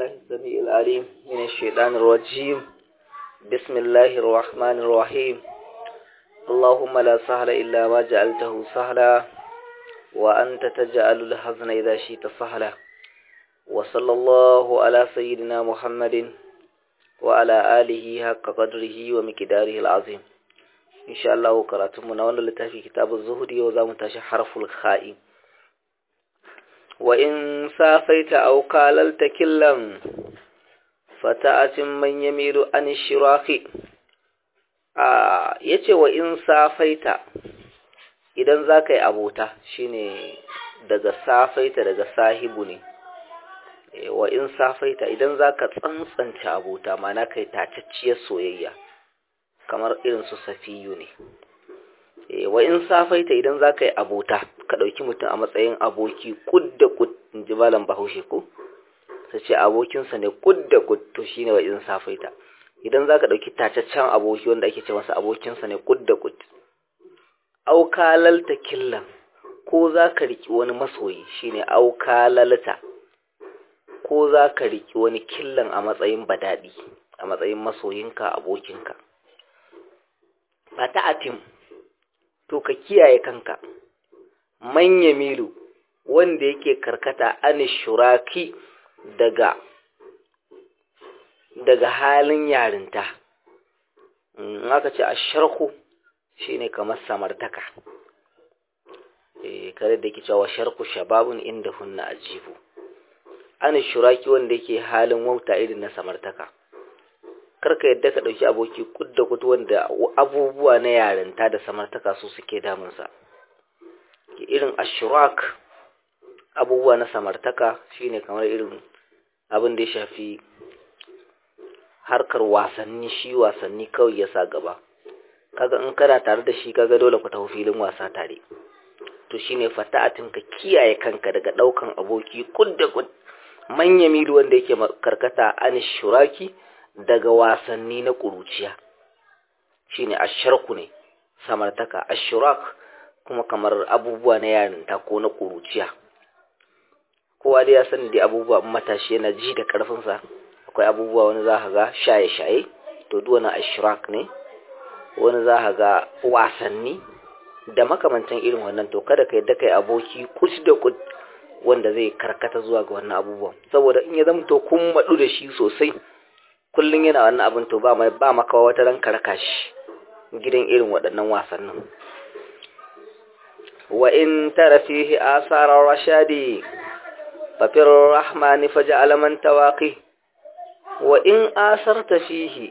بالله السميع العليم من الشيطان الرجيم بسم الله الرحمن الرحيم اللهم لا سهل إلا ما جعلته سهلا وأنت تجعل الحزن إذا شئت سهلا وصلى الله على سيدنا محمد وعلى آله حق قدره ومقداره العظيم إن شاء الله قرأتم نوانا لتافي كتاب الزهد وزام تاشي حرف الخائم وإن سافيت أو قاللت كلا فتأت من يميل عن الشراك آه yace wa in safaita idan za ka yi abota shine daga safaita daga sahibu ne wa in safaita idan za ka tsantsanta abota mana kai tacacciyar soyayya kamar irin su safiyu ne wa in safaita idan za ka yi abota ka ɗauki mutum a matsayin aboki kud da kud in ji malam bahaushe ko ta ce abokinsa ne kud da kud to shine wa in safaita idan za ka ɗauki tacaccen aboki wanda ake ce masa abokinsa ne kud da kud aukalalta killan ko za ka riƙi wani masoyi shine aukalalta ko za ka riƙi wani killan a matsayin badaɗi a matsayin masoyinka abokinka ba ta atim to ka kiyaye kanka manya milu wanda yake karkata an shuraki daga daga halin yarinta in aka ce a sharku shine kamar samartaka eh kare da yake cewa sharku shababun inda hunna ajibu an shuraki wanda yake halin wauta irin na samartaka karka yadda ka ɗauki aboki kud da kud wanda abubuwa na yarinta da samartaka su suke damunsa irin ashurak abubuwa na samartaka shine kamar irin abin da ya shafi harkar wasanni shi wasanni kawai ya sa gaba kaga in kana tare da shi kaga dole ku tafi filin wasa tare to shine fata'atin ka kiyaye kanka daga ɗaukan aboki kud da kud manya milu wanda yake karkata an shuraki daga wasanni na ƙuruciya shine asharku ne samartaka ashurak kuma kamar abubuwa na yarinta ko na ƙuruciya kowa dai ya sani da abubuwa matashi yana ji da ƙarfinsa akwai abubuwa wani za ka ga shaye-shaye to duk wani ashurak ne wani za ka ga wasanni da makamantan irin wannan to kada ka yadda kai aboki kus da kud wanda zai karkata zuwa ga wannan abubuwan saboda in ya zama to kun maɗu da shi sosai kullum yana wannan abin to ba mai ba maka wata ran karka shi gidan irin waɗannan wasannin wa in tara fihi asarar rashadi fa fir rahmani faj'al man tawaqi wa in asarta fihi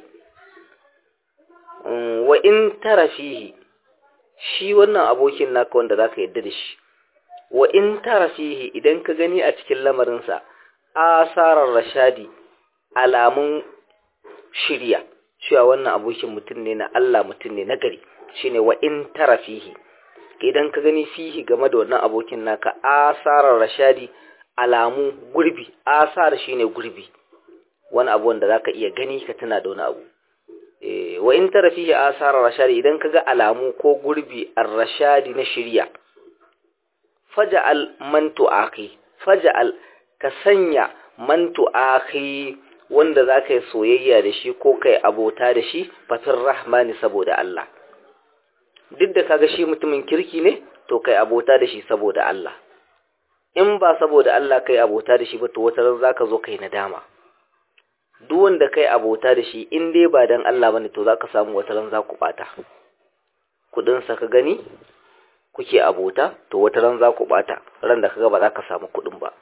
wa in tara fihi shi wannan abokin naka wanda zaka yadda da shi wa in tara fihi idan ka gani a cikin lamarinsa asarar rashadi alamun shirya cewa wannan abokin mutum ne na Allah mutum ne na gari shine wa in tara fihi idan ka gani fihi game da wannan abokin naka asarar rashadi alamu gurbi asar shine gurbi wani abu wanda zaka iya gani ka tuna da wani abu eh wa in tara fihi asarar rashadi idan kaga alamu ko gurbi ar-rashadi na shirya faja'al man tu'aqi faja'al ka sanya man tu'aqi wanda za ka yi soyayya da shi ko kai abota da shi fatin rahmani saboda Allah duk da kaga shi mutumin kirki ne to kai abota da shi saboda Allah in ba saboda Allah kai abota da shi ba to wata ran zaka zo kai nadama duk wanda kai abota da shi in dai ba dan Allah bane to zaka samu wata ran za ku bata kudin sa ka gani kuke abota to wata ran za ku bata ran da kaga ba za ka samu kudin ba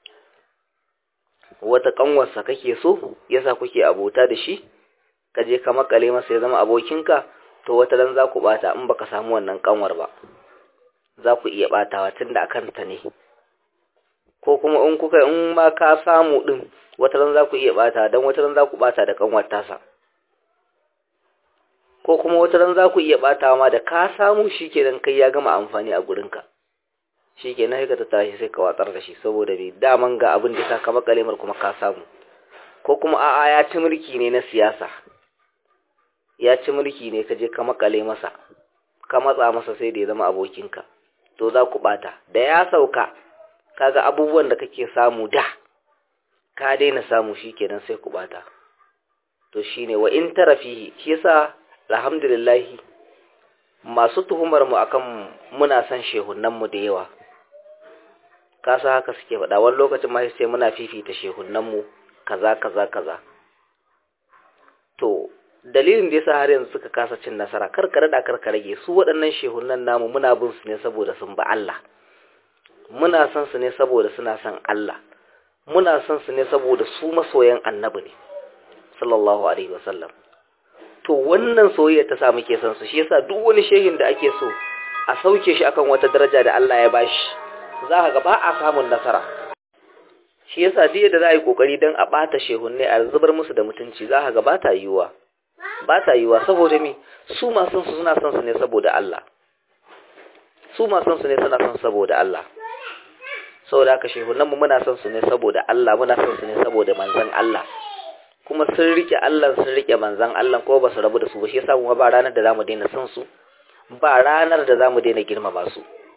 wata kanwarsa kake so yasa kuke abota da shi ka je ka makale masa ya zama abokinka to wata ran za ku bata in baka samu wannan kanwar ba za ku iya batawa tunda akan ta ne ko kuma in kuka in ma ka samu din wata ran za ku iya bata dan wata ran za ku bata da kanwar tasa ko kuma wata ran za ku iya batawa ma da ka samu shikenan kai ya gama amfani a gurinka shi ke na ka ta tashi sai ka watsar da shi saboda bai daman ga abin da ka kama kalemar kuma ka samu ko kuma a'a ya ci mulki ne na siyasa ya ci mulki ne ka je ka makale masa ka matsa masa sai da ya zama abokinka to za ku bata da ya sauka kaga abubuwan da kake samu da ka daina samu shikenan sai ku bata to shine wa in tarafihi shi yasa alhamdulillah masu tuhumar mu akan muna son shehunan mu da yawa kasa haka suke faɗa wani lokacin ma sai muna fifita shehunan mu kaza kaza kaza to dalilin da yasa har yanzu suka kasa cin nasara kar ka rada kar ka rage su waɗannan shehunan namu muna bin su ne saboda sun ba Allah muna son su ne saboda suna son Allah muna son su ne saboda su masoyan annabi ne sallallahu alaihi wasallam to wannan soyayya ta sa muke son su shi yasa duk wani shehin da ake so a sauke shi akan wata daraja da Allah ya bashi za ka ga ba a samun nasara shi yasa duk da za a yi kokari don a ɓata shehunne a zubar musu da mutunci za ka ga ba ta yiwuwa ba ta yiwuwa saboda me su masu su suna son su ne saboda Allah su masu su ne suna son saboda Allah saboda haka shehunan mu muna son su ne saboda Allah muna son su ne saboda manzon Allah kuma sun rike Allah sun rike manzon Allah ko ba su rabu da su ba shi yasa kuma ba ranar da zamu daina son su ba ranar da zamu daina girmama su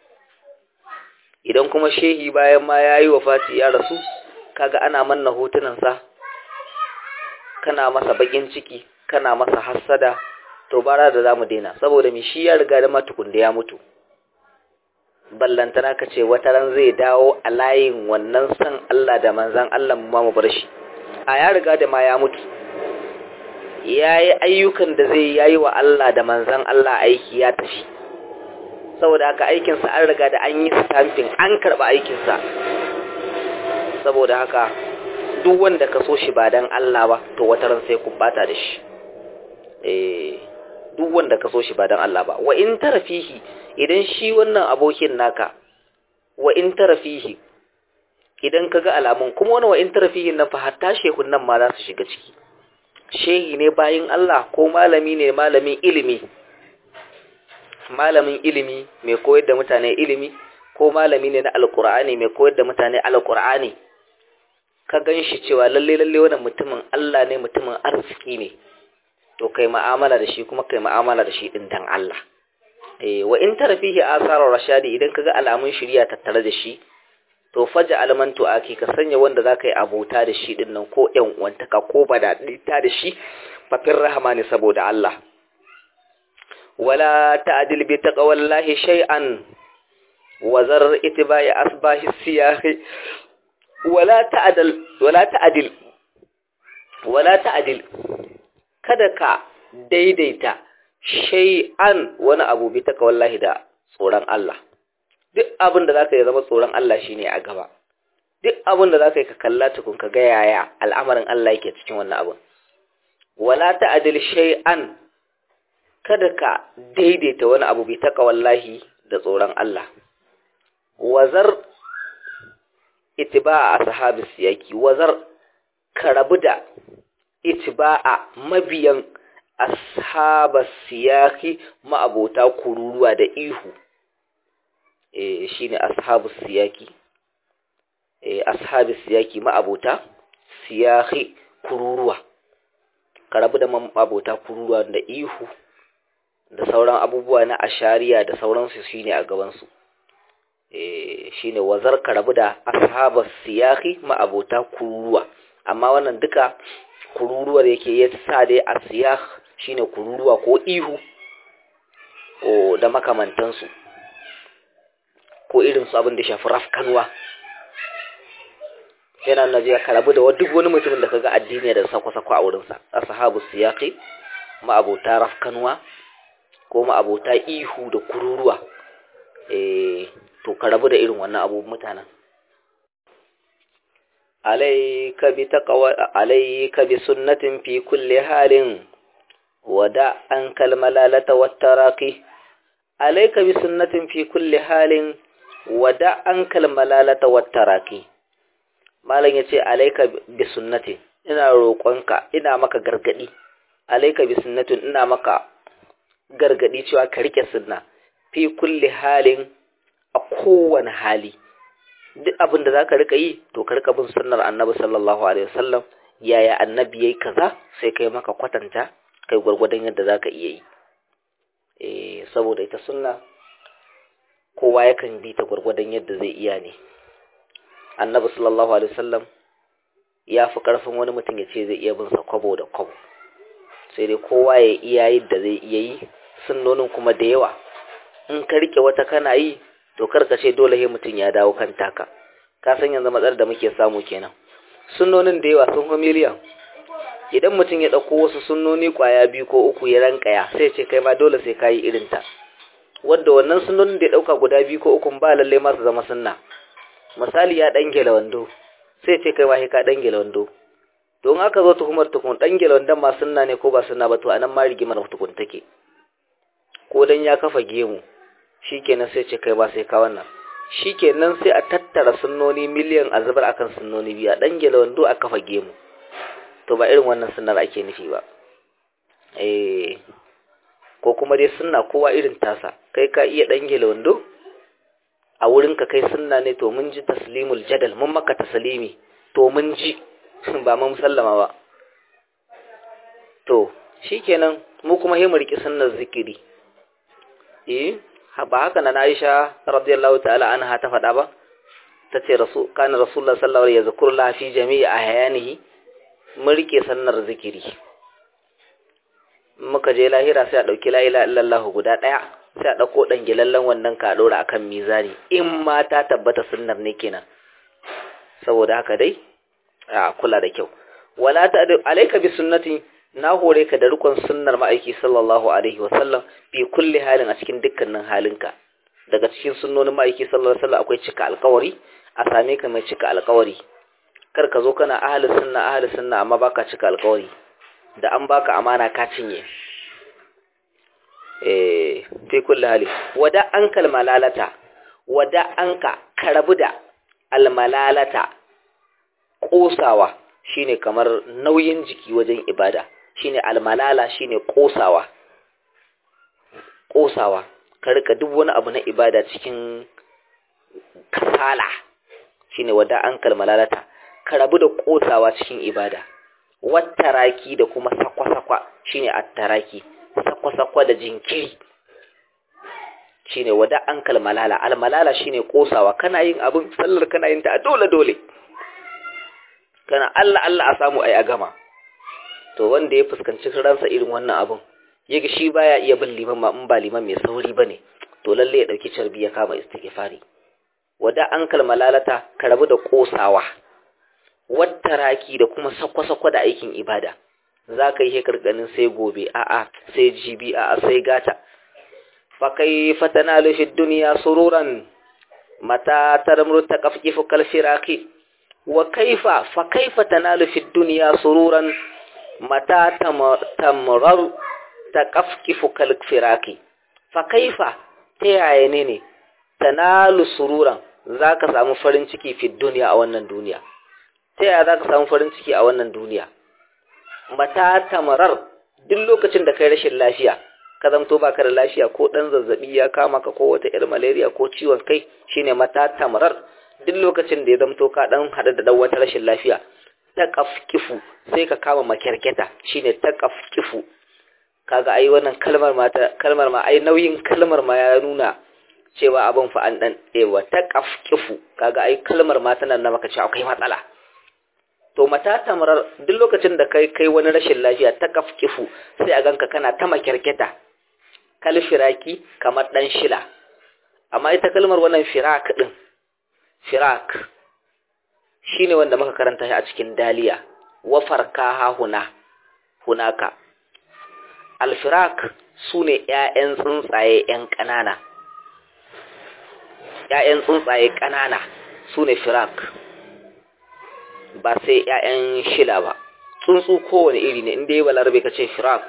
idan kuma shehi bayan ma yayi wafati ya rasu kaga ana manna hotunansa kana masa bakin ciki kana masa hassada to bara da zamu daina saboda me shi ya riga da matukun da ya mutu ballantana ka ce wata ran zai dawo a layin wannan san Allah da manzan Allah mu ma mu bar shi a ya riga da ma ya mutu yayi ayyukan da zai yayi wa Allah da manzan Allah aiki ya tafi saboda haka aikinsa an riga da an yi stamping an karba aikinsa saboda haka duk wanda ka so shi ba dan Allah ba to wata ran sai kun bata da shi eh duk wanda ka so shi ba dan Allah ba wa in tarafihi idan shi wannan abokin naka wa in tarafihi idan kaga alamun kuma wani wa in tarafihi nan fa hatta shehun nan ma za su shiga ciki shehi ne bayin Allah ko malami ne malamin ilimi malamin ilimi mai koyar da mutane ilimi ko malami ne na alkur'ani mai koyar da mutane alkur'ani ka gan shi cewa lalle lalle wannan mutumin Allah ne mutumin arziki ne to kai ma'amala da shi kuma kai ma'amala da shi din dan Allah eh wa in tarafihi asarar rashadi idan kaga alamun shiriya tattare da shi to faja almantu aki ka sanya wanda zaka yi abota da shi din nan ko ƴan uwantaka ko bada ta da shi fafin rahama ne saboda Allah wala ta'dil bi taqwallahi shay'an wa zar itba'i asbahi siyahi wala ta'dil wala ta'dil wala ta'dil kada ka daidaita shay'an wani abu bi taqwallahi da tsoron Allah duk abin da zaka yi zama tsoron Allah shine a gaba duk abin da zaka yi ka kalla tukun ka ga yaya al'amarin Allah yake cikin wannan abin wala ta'dil shay'an kada ka daidaita wani abu bi taqwallahi da tsoron Allah wazar itiba'a ashabis siyaki wazar ka rabu da itiba'a mabiyan ashabas siyaki ma'abota kururuwa da ihu eh shine ashabus siyaki eh ashabis siyaki ma'abota siyaki kururuwa ka rabu da ma'abota kururuwa da ihu da sauran abubuwa na ashariya da sauransu shine a gaban su eh shine wazar ka rabu da ashabas siyaki ma'abota kururuwa amma wannan duka kururuwar yake ya sa dai asiyah shine kururuwa ko ihu o da makamantansu ko irin su abin da shafi rafkanwa yana na jiya karabu da duk wani mutumin da kaga addini da sako-sako a wurinsa ashabu siyaqi ma'abota rafkanwa ko ma'abota ihu da kururuwa eh to karabu da irin wannan abu mutanen عليك بتقوى عليك بسنة في كل حال ودع عنك الملالة والتراقي عليك بسنة في كل حال ودع عنك الملالة والتراقي malam yace alayka bi sunnati ina roƙonka ina maka gargadi alayka bi sunnatin ina maka gargadi cewa ka rike sunna fi kulli halin a kowane hali duk abin da za ka rika yi to ka rika bin sunnar annabi sallallahu alaihi wasallam yaya annabi yayi kaza sai kai maka kwatanta kai gwargwadon yadda za ka iya yi eh saboda ita sunna kowa yakan bi ta gwargwadon yadda zai iya ne annabi sallallahu alaihi wasallam ya fi ƙarfin wani mutum ya ce zai iya bin sa kwabo da kwabo sai dai kowa ya iya yi da zai iya yi sunnonin kuma da yawa in ka rike wata kana yi to karka ce dole sai mutum ya dawo kan taka ka san yanzu matsalar da muke samu kenan sunnonin da yawa sun fi miliyan idan mutum ya ɗauko wasu sunnoni kwaya biyu ko uku ya rankaya sai ce kai ma dole sai ka yi irin ta wanda wannan sunnonin da ya ɗauka guda biyu ko uku ba lallai ma su zama sunna misali ya ɗan gela wando sai ce kai ma sai ka ɗan gela wando don aka zo tuhumar tukun ɗan gela wandon ma sunna ne ko ba sunna ba to anan ma rigimar tukun take ko dan ya kafa gemu shikenan sai ce kai ba sai ka wannan shikenan sai a tattara sunnoni miliyan a zubar akan sunnoni biyu a dan gele wando a kafa gemu to ba irin wannan sunnar ake nufi ba eh ko kuma dai sunna kowa irin tasa kai ka iya dan gele wando a wurin ka kai sunna ne to mun ji taslimul jadal mun maka taslimi to mun ji ba mun sallama ba to shikenan mu kuma he mu riki sunnar zikiri eh ba haka na Aisha radiyallahu ta'ala anha ta faɗa ba tace rasul kana rasulullah sallallahu alaihi wasallam yazkurullah fi jami'i ahyanihi mun rike sannar zikiri muka je lahira sai a dauki la ilaha illallah guda daya sai a dauko dan gilallan wannan ka dora akan mizani in ma ta tabbata sunnar ne kenan saboda haka dai a kula da kyau wala ta alayka bi sunnati na hore ka da rikon sunnar ma'aiki sallallahu alaihi wasallam fi kulli halin a cikin dukkanin halinka daga cikin sunnonin ma'aiki sallallahu alaihi wasallam akwai cika alkawari a same ka mai cika alkawari kar ka zo kana ahli sunna ahli sunna amma baka cika alkawari da an baka amana ka cinye eh fi kulli hali wada ankal malalata wada anka karabu da almalalata kosawa shine kamar nauyin jiki wajen ibada shine almalala shine kosawa kosawa ka rika duk wani abu na ibada cikin kasala shine wada an kalmalalata ka rabu da kosawa cikin ibada wattaraki da kuma sakwa-sakwa shine attaraki sakwa-sakwa da jinkiri shine wada an kalmalala almalala shine kosawa kana yin abin sallar kana yin ta dole dole kana Allah Allah a samu ai a gama to wanda ya fuskanci ransa irin wannan abun yaga shi baya iya bin liman ma in ba liman mai sauri bane to lalle ya dauki carbi ya kama istighfari wada an kalmalalata ka rabu da kosawa wattaraki da kuma sakwa-sakwa da aikin ibada za ka yi hekar ganin sai gobe a'a sai jibi a'a sai gata fa kaifa tanalu fi dunya sururan mata tarmuru taqafqifu kal firaqi wa kaifa fa kaifa tanalu fi dunya sururan mata tamrar taqafqifu kal firaqi fa kaifa ta yaya ne ne tanalu sururan zaka samu farin ciki fi dunya a wannan duniya ta yaya zaka samu farin ciki a wannan duniya mata tamrar duk lokacin da kai rashin lafiya ka zamto baka da lafiya ko dan zazzabi ya kama ka ko wata irin malaria ko ciwon kai shine mata tamrar duk lokacin da ya zamto ka dan hada da dan wata rashin lafiya taqafkifu sai ka kama makyarketa shine taqafkifu kaga ai wannan kalmar ma kalmar ma ai nauyin kalmar ma ya nuna cewa abin fa an dan ewa taqafkifu kaga ai kalmar ma tana na maka cewa akwai matsala to mata tamarar duk lokacin da kai kai wani rashin lafiya taqafkifu sai a ganka kana ta makyarketa kal firaki kamar dan shila amma ita kalmar wannan firak din firak shine wanda muka karanta shi a cikin daliya wa farkaha huna hunaka alfirak sune ƴaƴan tsuntsaye ƴan ƙanana ƴaƴan tsuntsaye ƙanana sune firak ba sai ƴaƴan shila ba tsuntsu kowane iri ne inda yi balarabe ka ce firak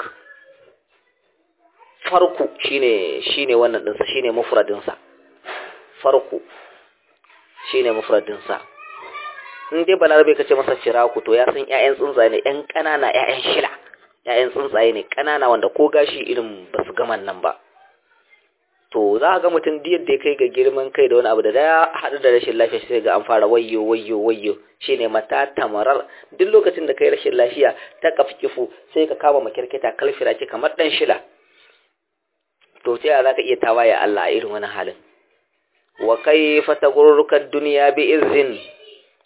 farku shine shine wannan ɗinsa shine mufradinsa farku shine mufradinsa in dai balarabe ka ce masa firaku to ya san ƴaƴan tsuntsaye ne ƴan ƙanana ƴaƴan shila ƴaƴan tsuntsaye ne ƙanana wanda ko gashi irin ba su gaman nan ba to za ga mutum duk yadda ya kai ga girman kai da wani abu da ya haɗu da rashin lafiya sai ga an fara wayyo wayyo wayyo shine mata tamarar duk lokacin da kai rashin lafiya ta kafkifu sai ka kama makirkita kalfira ce kamar dan shila to ta za ka iya tawaye Allah a irin wani halin wa kaifa tagurruka dunya bi izin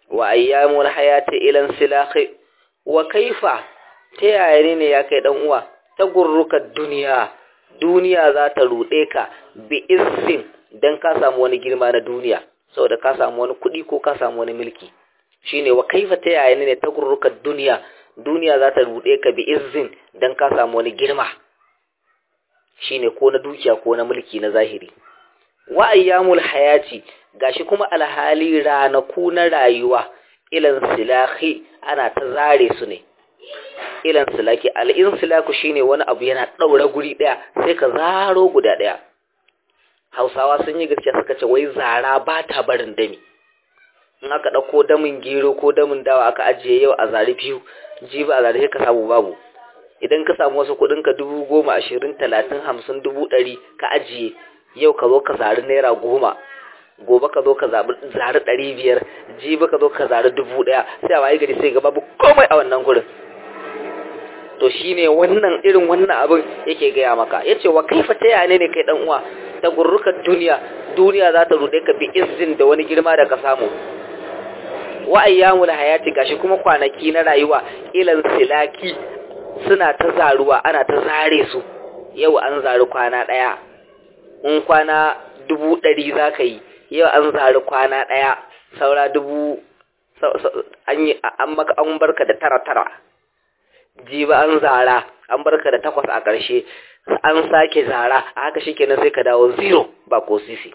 wa ayyamul hayati ilan silahi wa kaifa ta yaya ne ya kai dan uwa ta gurruka duniya duniya za ta ruɗe ka bi izin dan ka samu wani girma na duniya saboda ka samu wani kuɗi ko ka samu wani mulki shine wa kaifa ta yaya ne ta gurruka duniya duniya za ta ruɗe ka bi izin dan ka samu wani girma shine ko na dukiya ko na mulki na zahiri wa ayyamul hayati gashi kuma alhali ranaku na rayuwa ilan silahi ana ta zare su ne ilan silaki al'insilaku shine wani abu yana ɗaura guri ɗaya sai ka zaro guda ɗaya hausawa sun yi gaskiya suka ce wai zara ba ta barin dami in aka ɗauko damin gero ko damin dawa aka ajiye yau a zari biyu jibi a zari ka samu babu idan ka samu wasu kuɗin ka dubu goma ashirin talatin hamsin dubu ɗari ka ajiye yau ka zo ka zari naira goma gobe ka zo ka zari ɗari biyar jibi ka zo ka zari dubu ɗaya sai a waye gari sai ga babu komai a wannan gurin to shine wannan irin wannan abin yake gaya maka yace wa kaifa ta yane ne kai dan uwa ta gurrukan duniya duniya za ta rude ka bi izzin da wani girma da ka samu wa ayyamul hayati gashi kuma kwanaki na rayuwa ilan silaki suna ta zaruwa ana ta zare su yau an zari kwana daya in kwana dubu ɗari za ka yi yau an zari kwana ɗaya saura dubu an maka an barka da tara tara jiba an zara an barka da takwas a ƙarshe an sake zara a haka shi kenan sai ka dawo zero ba ko sisi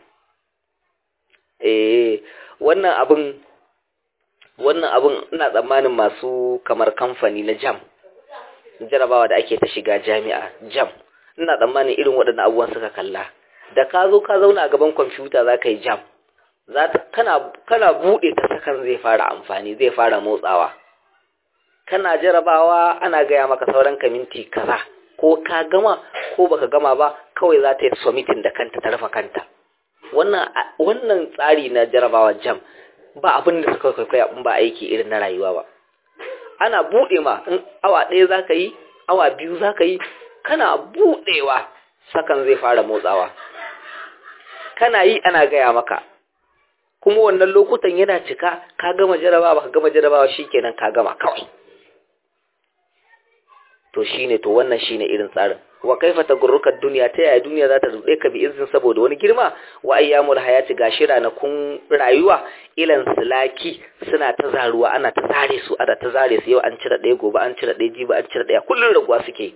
eh wannan abin wannan abin ina tsammanin masu kamar kamfani na jam jarabawa da ake ta shiga jami'a jam ina tsammanin irin waɗannan abubuwan suka kalla da ka zo ka zauna a gaban kwamfuta za ka yi jam kana buɗe ta sakan zai fara amfani zai fara motsawa kana jarabawa ana gaya maka sauran ka minti kaza ko ka gama ko baka gama ba kawai za ta yi submitting da kanta ta rufe kanta wannan wannan tsari na jarabawa jam ba abin da suka kwaikwaya in ba aiki irin na rayuwa ba ana buɗe ma in awa ɗaya za ka yi awa biyu za ka yi kana buɗewa sakan zai fara motsawa kana yi ana gaya maka kuma wannan lokutan yana cika ka gama jarabawa ka gama jarabawa shikenan ka gama kawai to shine to wannan shine irin tsarin wa kaifa tagurruka duniya ta yaya duniya za ta rude ka bi izin saboda wani girma wa ayyamul hayati gashi kun rayuwa ilan silaki suna ta zaruwa ana ta zare su ana ta zare su yau an cire ɗaya gobe an cire ɗaya jibi an cire ɗaya kullun raguwa suke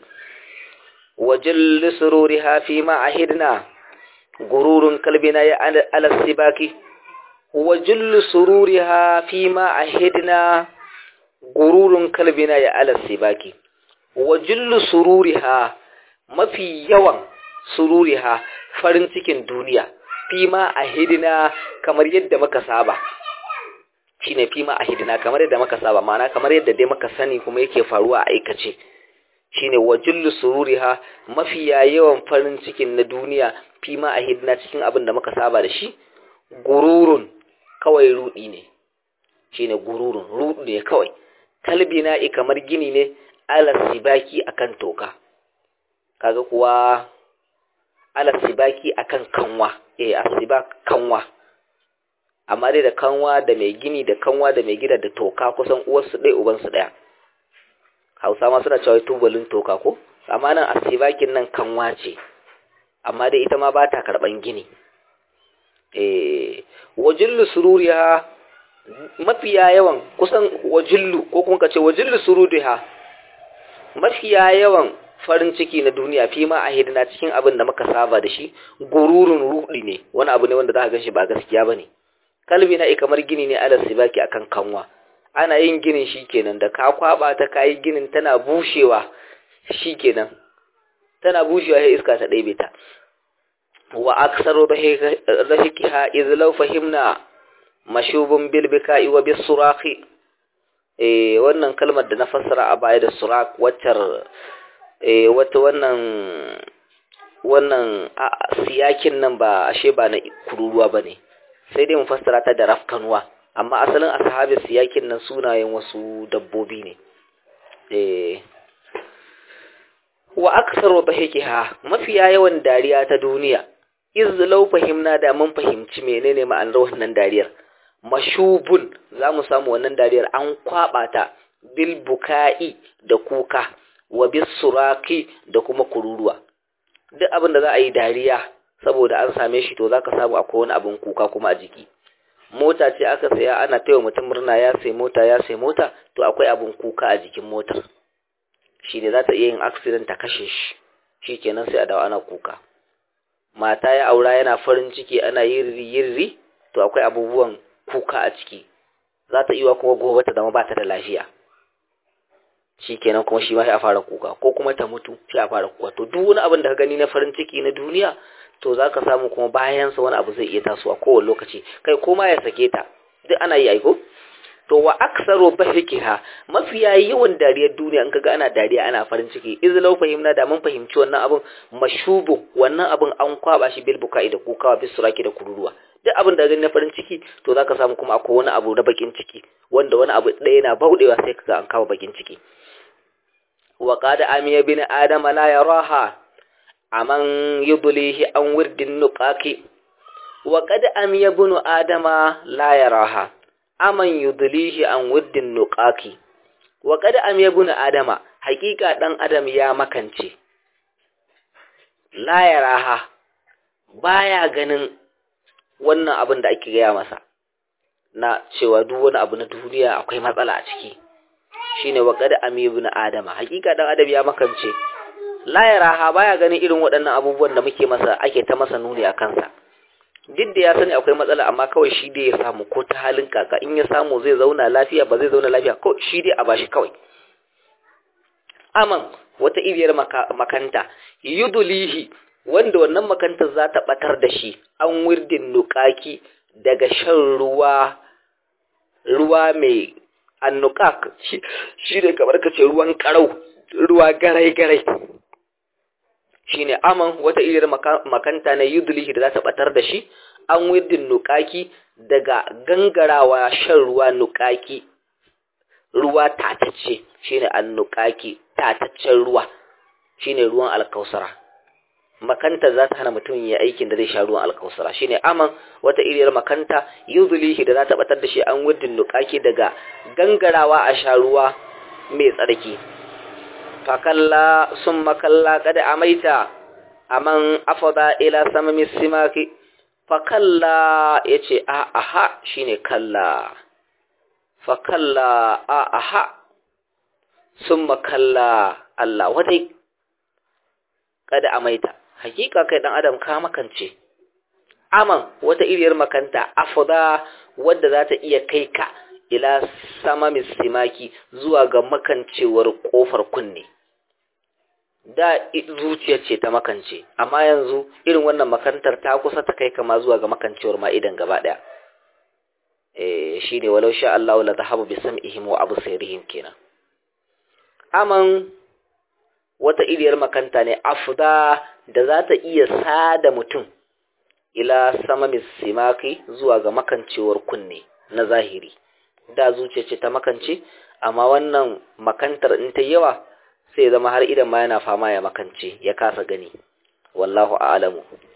wajil sururiha fi ma ahidna gururun kalbina ya ala sibaki wajil sururiha fi ma ahidna gururun kalbina ya ala sibaki wajillu sururiha mafi yawan sururiha farin cikin duniya fima a hidina kamar yadda muka saba shine fima a hidina kamar yadda muka saba ma'ana kamar yadda dai muka sani kuma yake faruwa a aikace shine wajillu sururiha mafi yawan farin cikin na duniya fima a hidina cikin abin da muka saba da shi gururun kawai rudi ne shine gururun rudu ne kawai kalbina kamar gini ne alas sibaki akan toka kaga kuwa alas sibaki akan kanwa eh asibak kanwa amma dai da kanwa da mai gini da kanwa da mai gida da toka kusan uwarsu ɗaya ubansu ɗaya hausa ma suna cewa tubalin toka ko amma nan asibakin nan kanwa ce amma dai ita ma ba ta karɓan gini eh wajillu sururiya mafiya yawan kusan wajillu ko kuma ka ce wajillu sururiha mafiya yawan farin ciki na duniya fi ma a hidina cikin abin da muka saba da shi gururun rudi ne wani abu ne wanda za ka gan shi ba gaskiya ba ne kalbi na kamar gini ne alas sibaki akan kanwa ana yin ginin shi kenan da ka kwaba ta kayi ginin tana bushewa shi kenan tana bushewa sai iska ta ɗebe ta wa aksaru rahikiha idh law fahimna mashubun bil bika'i wa bis suraqi eh wannan kalmar da na fassara a baya da surak waccar eh wata wannan wannan siyakin nan ba ashe ba na kururuwa bane sai dai mu fassara ta da rafkanuwa amma asalin ashabi siyakin nan sunayen wasu dabbobi ne eh wa aksaru dhahikiha mafiya yawan dariya ta duniya iz law fahimna da mun fahimci menene ma'anar wannan dariyar mashubun za mu samu wannan dariyar an kwaba ta bil buka'i da kuka wa bis suraki da kuma kururuwa duk abin da za a yi dariya saboda an same shi to za ka samu akwai wani abin kuka kuma a jiki mota ce aka saya ana taiwa mutum murna ya sai mota ya sai mota to akwai abin kuka a jikin motar shi ne za ta iya yin accident ta kashe shi shi kenan sai a dawo ana kuka mata ya aura yana farin ciki ana yirri yirri to akwai abubuwan kuka a ciki za ta iya kuma gobe ta zama ba ta da lafiya shi kenan kuma shi ma sai a fara kuka ko kuma ta mutu sai a fara kuka to duk wani abin da ka gani na farin ciki na duniya to za ka samu kuma bayansa wani abu zai iya tasowa kowane lokaci kai koma ya sake ta duk ana yi aiko to wa aksaro bahikiha mafiya yawan dariyar duniya in kaga ana dariya ana farin ciki izlau fahimna da mun fahimci wannan abun mashubu wannan abun an kwaba shi bil bukai da kukawa bis suraki da kururuwa duk abin da gani na farin ciki to zaka samu kuma akwai wani abu na bakin ciki wanda wani abu ɗaya na baudewa sai kaga an kawo bakin ciki wa qad amiya bin adama la yaraha aman yudlihi an wirdin nuqaki wa qad amiya bin adama la yaraha aman yudlihi an wirdin nuqaki wa qad amiya bin adama hakika dan adam ya makance la yaraha baya ganin wannan abin da ake gaya masa na cewa duk wani abu na duniya akwai matsala a ciki shine wa qad amiya bin adama hakika dan adam ya makance la yaraha baya ganin irin waɗannan abubuwan da muke masa ake ta masa nuni a kansa duk da ya sani akwai matsala amma kawai shi dai ya samu ko ta halin kaka in ya samu zai zauna lafiya ba zai zauna lafiya ko shi dai a bashi kawai aman wata iriyar makanta yudulihi wanda wannan makantar za ta batar da shi an wirdin nukaki daga shan ruwa ruwa mai annukak shi ne kamar ka ce ruwan karau ruwa garai-garai shi ne aman wata iriyar makanta na yudulihi da za ta batar da shi an wirdin nukaki daga gangarawa shan ruwa nukaki ruwa tatacce shi ne annukaki tataccen ruwa shi ne ruwan alkausara makanta za ta hana mutum ya aikin da zai sha ruwan alkausara shi ne aman wata iriyar makanta yudulihi da za ta batar da shi an wirdin nukaki daga gangarawa a sha ruwa mai tsarki fakalla sun makalla kada amaita aman afada ila samami simaki fakalla ya ce a aha shi ne kalla fakalla a aha sun makalla Allah wadai kada amaita hakika kai dan adam ka makance aman wata iriyar makanta afada wadda za ta iya kai ka ila samami simaki zuwa ga makancewar kofar kunne da zuciyar ce ta makance amma yanzu irin wannan makantar ta kusa ta kai kama zuwa ga makancewar ma idan gaba daya eh shine walau sha Allah la zahabu bi sam'ihim wa absarihim kenan aman wata iriyar makanta ne afda da za ta iya sada mutum ila samamis simaki zuwa ga makancewar kunne na zahiri da zuciya ce ta makance amma wannan makantar in ta yawa sai zama har idan ma yana fama ya makance ya kasa gani wallahu a'lamu